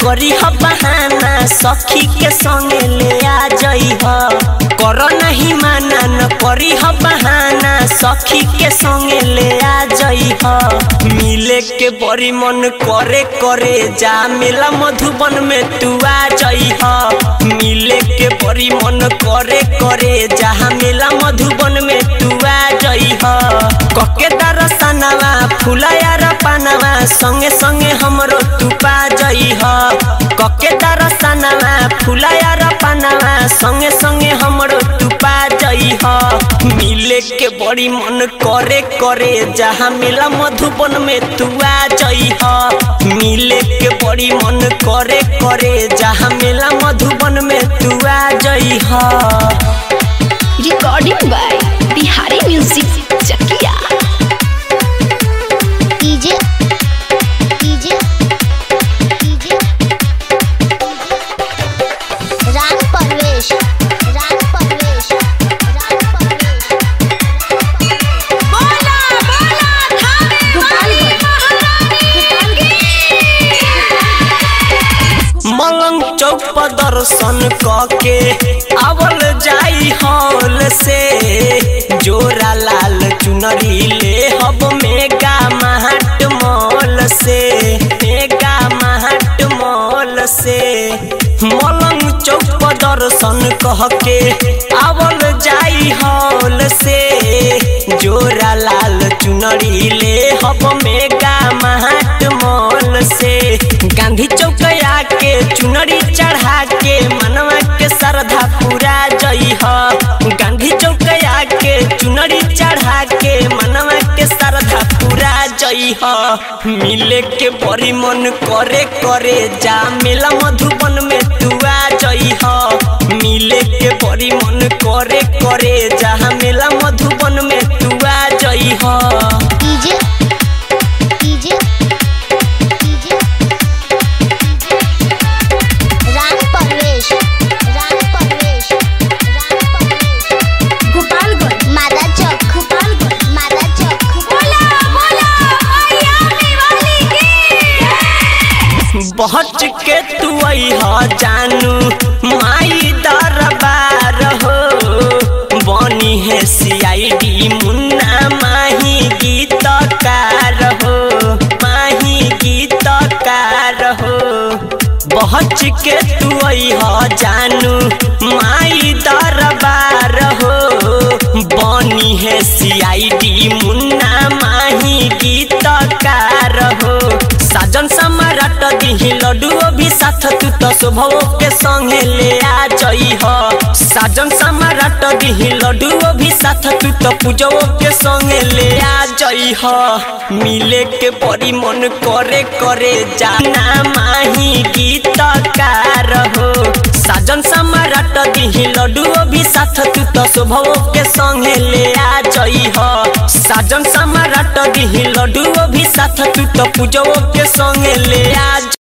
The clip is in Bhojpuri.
करी ह बहाना सखी के संगे ले आ जई ह कर नहीं माना न करी ह बहाना सखी के संगे ले आ जई ह मिले के बड़ी मन करे करे जा मेला मधुबन में तू आ जई ह मिले के बड़ी मन करे करे जहाँ मेला मधुबन में तू आ जई ह कके दरसनवा फुलाया र पानवा संगे संगे हमरो तू पा जई ह कके दरसनवा फुलाया र पानवा संगे संगे हमरो तू पा जई ह मिले के बड़ी मन करे करे जहाँ मेला मधुबन में तू आ जई ह मिले के बड़ी मन करे करे जहाँ मेला मधुबन में तू आ जई ह recording by Bihari music Chakiya DJ DJ DJ Raj Parvesh Raj Parvesh Raj Parvesh बोला बोला थाने मलंग चौक पर दर्शन कके आवल जाई हॉल से जोरा लाल चुनरी ले हब मेगा महट मॉल से मेगा महट मॉल से मलंग चौक पर दर्शन कह के आवल जाई हॉल से जोरा लाल चुनरी ले हब मेगा महट मॉल से गांधी चौक के चुनरी चढ़ा के मनवा के श्रद्धा पूरा जई ह गांधी चौक के चुनरी चढ़ा के मनवा के श्रद्धा पूरा जई ह मिले के बड़ी मन करे करे जा मेला मधुबन में तू आ जई ह मिले के बड़ी मन करे करे जहाँ मेला मधुबन में तू आ जई ह DJ DJ DJ Raj Parvesh Raj Parvesh Raj Parvesh Gopalganj मादा चौक गोपालगंज मादा चौक बोला बोला मैया वाली की बहच के तू अहा जानू माई दरबार हो बनी है सीआईडी मुन्ना माही गीतकार हो माही गीतकार हो बहच के तू अहा जानू माई दरबार हो बनी है सीआईडी मुन्ना माही गीतकार हो साजन सम्राट दिही लड्डू भी साथ तू तो शोभो के संगे ले आ जई ह साजन सम्राट दिही लड्डू भी साथ तू तो पूजो के संगे ले आ जई ह मिले के बड़ी मन करे करे जाना माही गीतकार हो साजन सम्राट दिही लड्डू भी साथ तू तो शोभो के संगे ले आ जई ह साजन सम्राट दिही लड्डू भी साथ तू तो पूजो के संगे ले आ